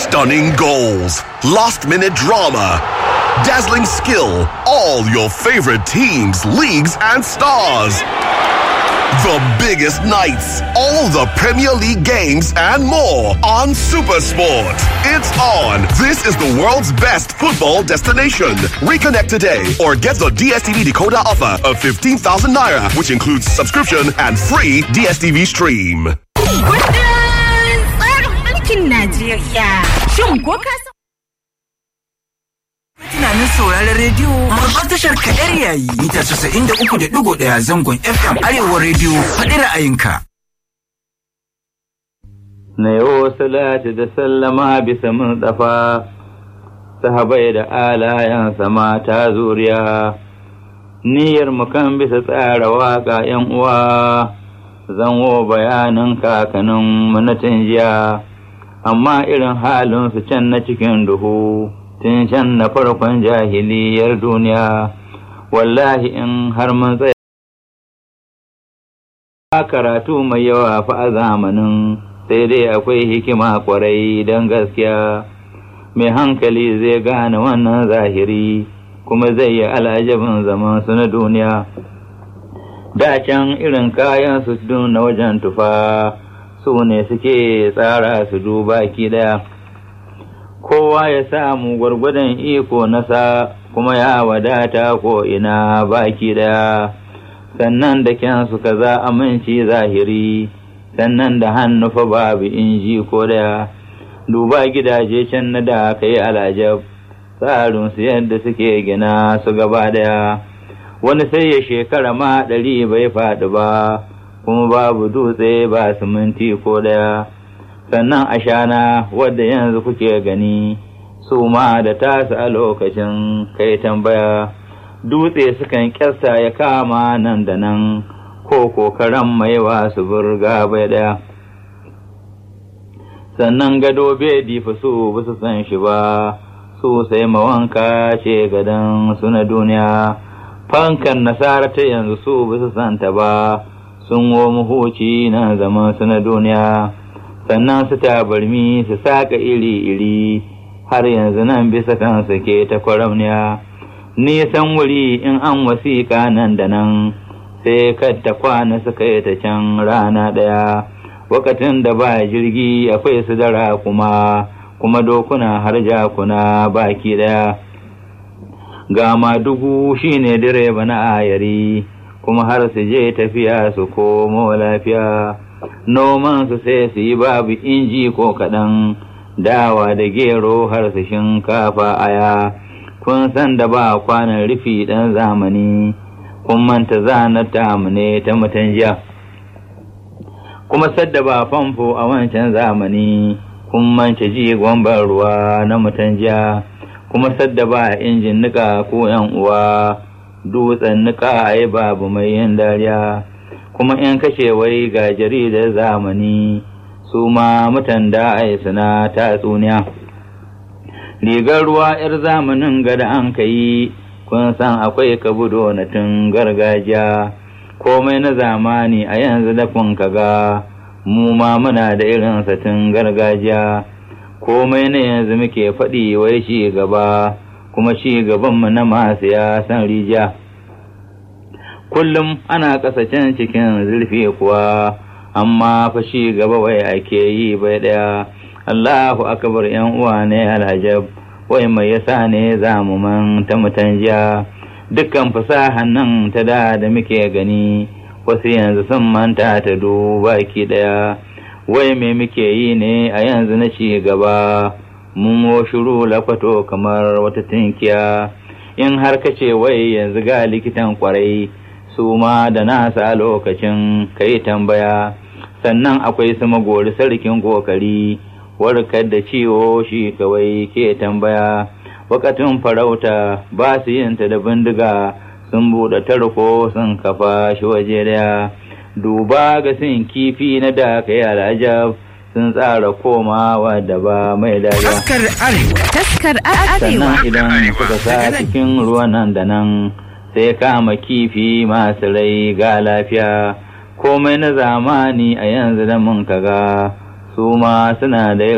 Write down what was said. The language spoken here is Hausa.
Stunning goals, last minute drama, dazzling skill, all your favorite teams, leagues, and stars. The biggest nights, all the Premier League games, and more on Supersport. It's on. This is the world's best football destination. Reconnect today or get the DSTV decoder offer of 15,000 naira, which includes subscription and free DSTV stream. Kundin tsarin mulkin Najeriya. Shin ko ka san Tunanin sauraron rediyo babbar tashar kadar yayi mita casa'in da uku da digo ɗaya zangon FM Arewa rediyo faɗi ra'ayinka. na yi salati da sallama bisa mun tsafa sahabai da alayansa mata zuriya niyyar mu kan bisa tsara waka yan uwa zanwo bayanin kakanin mu na jiya amma irin halin su can na cikin duhu tun can na farkon jahiliyar duniya wallahi in har mun tsaya karatu mai yawa fa a zamanin sai dai akwai hikima kwarai don gaskiya mai hankali zai gane wannan zahiri kuma zai yi alajabin zaman su na duniya da can irin kayan su na wajen tufa su ne suke tsara su duba ki daya kowa ya samu gwargwadon iko nasa kuma ya wadata ko ina baki daya sannan da kyansu kaza aminci zahiri sannan da hannu fa babu inji ko daya duba gidaje can na da aka yi alajab tsarin su yadda suke gina su gaba daya wani sai ya shekara ma ɗari bai faɗi ba kuma babu dutse ba siminti ko daya sannan ashana wadda yanzu kuke gani su ma da tasu a lokacin kai tambaya dutse sukan kyasta ya kama nan da nan ko kokaran mai wasu burga bai daya sannan gado bai difa su ba su san shi ba su sai mawanka ce gadon su na duniya fankan nasara ta yanzu su ba su santa ba sun wo muhuci na zaman su na duniya sannan su tabarmi su saka iri-iri har yanzu nan bisa kansu ke ta kwaramniya nisan wuri in an wasiƙa nan da nan sai kadda kwana suka yi ta can rana ɗaya wakatin da ba jirgi akwai su dara kuma kuma dokuna har jakuna baki ɗaya ga madugu shine direba na ayari kuma har su je tafiya su komo lafiya noman su sai su yi babu inji ko kaɗan dawa da gero har su shinkafa aya kun san da ba kwanan rufi ɗan zamani kun manta zanar tamu ne ta mutan jiya kuma sadda ba famfo a wancan zamani kun manta jigon ban ruwa na mutan jiya kuma sadda ba injin nika ko yan uwa dutsen nika ai babu mai yin dariya kuma in kashe wai ga jaridar zamani su ma mutan da ai suna tatsuniya rigar ruwa 'yar zamanin gada an ka yi kun san akwai kabudo na tun gargajiya komai na zamani a yanzu da kun kaga mu ma muna da irin tun gargajiya komai na yanzu muke faɗi wai shi gaba kuma shi gabanmu na masu ya san rijiya kullum ana kasacen cikin zurfi kuwa amma fa shi gaba wai ake yi bai ɗaya Allahu akbar yan uwa ne alhajab wai mai yasa ne zamu man ta mutanjiya dukkan fasahan nan ta da da muke gani wasu yanzu sun manta ta duba ki daya wai me muke yi ne a yanzu na ci gaba mun wo shiru lakwato kamar wata tinkiya in har kace wai yanzu ga likitan kwarai su ma da nasa lokacin kai tambaya sannan akwai su magori sarkin kokari warkar da ciwo shi kawai ke tambaya wakatun farauta ba su yin ta da bindiga sun buɗe tarko sun kafa shi waje daya duba ga sin kifi na da ka yi al'ajab sun tsara komawa da ba mai dariya Taskar Arewa. taskar arewa sannan idan suka sa cikin ruwan nan da nan sai kama kifi masu rai ga lafiya komai na zamani a yanzu da mun kaga su ma suna da